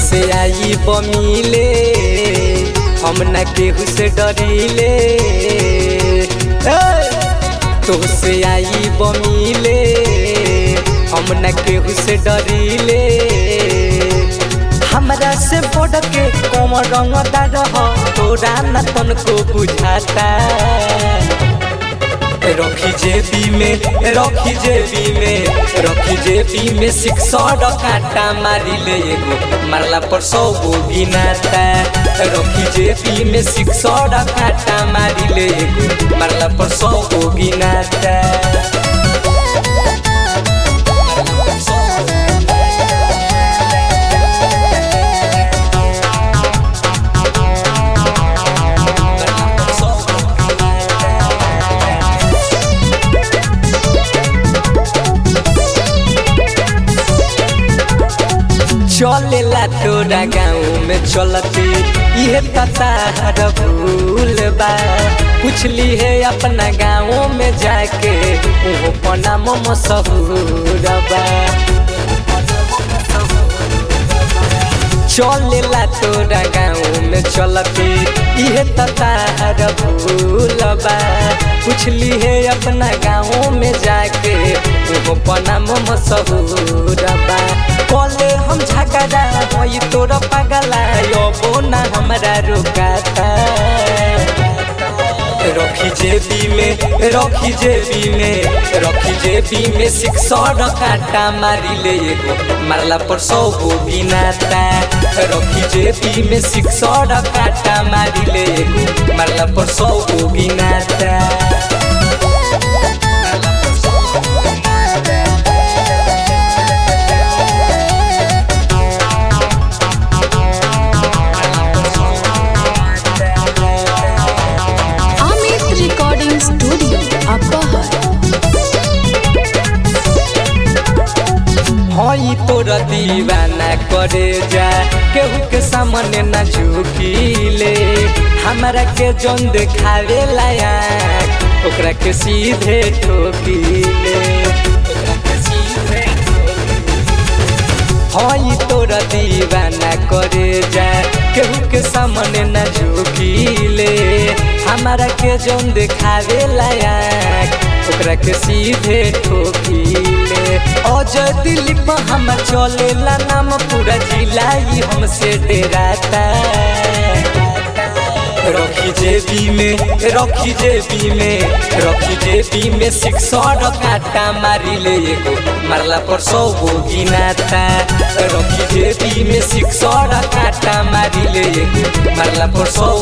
तुहसे आई बमिले हम न केहू से डरीले तुहसे आई बमिले हम न केहू से डरीले हमरा से बढ़ के कम रंगदार हो तोरा न तनको बुझाता रखी जेबी में रखी जेबी में रखी जेबी में सिक्सर कांटा मारी ले एगो मारला पर सौ गो गिनाता रखी जेबी में सिक्सर कांटा मारी ले एगो मारला पर सौ गो गिनाता चलेला तोरा गाँव में चलते ये ततार भूल बा पूछली है अपना गाँव में जाके वो पना मशहूर बा चलेला तोरा गाँव में चलते ये ततार भूल बा पूछली है अपना गाँव में जाके वो पना मशहूर बा बोले हम झगड़ा होई तोर पगला यो ना हमरा रुकाता रखी जेबी में रखी जेबी में रखी जेबी में सिक्सर काटा मारी ले एगो मारला पर सौ गो गिनाता रखी जेबी में सिक्सर काटा मारी ले एगो मारला पर सौ गो गिनाता अमित रिकॉर्डिंग स्टूडियो अपहर हई तोर दीवाना करे जा केहू के सामने न झुकीले हमरा के जौन देखावे लायक ओकरा के सीधे ठोकीले ओकरा के सीधे हई तोर दीवाना करे जा केहू के सामने न झुकीले हमारा के जौन देखावे लायक ओकरा के सीधे ठोकीले अजय दिलीप हम चलेला नाम पूरा जिला ही हमसे डेराता रखी जेबी में रखी जेबी में रखी जेबी में सिक्सर काटा मारी ले एगो मारला पर सौ गो गिनाता रखी जेबी में सिक्सर काटा मारी ले एगो मारला पर सौ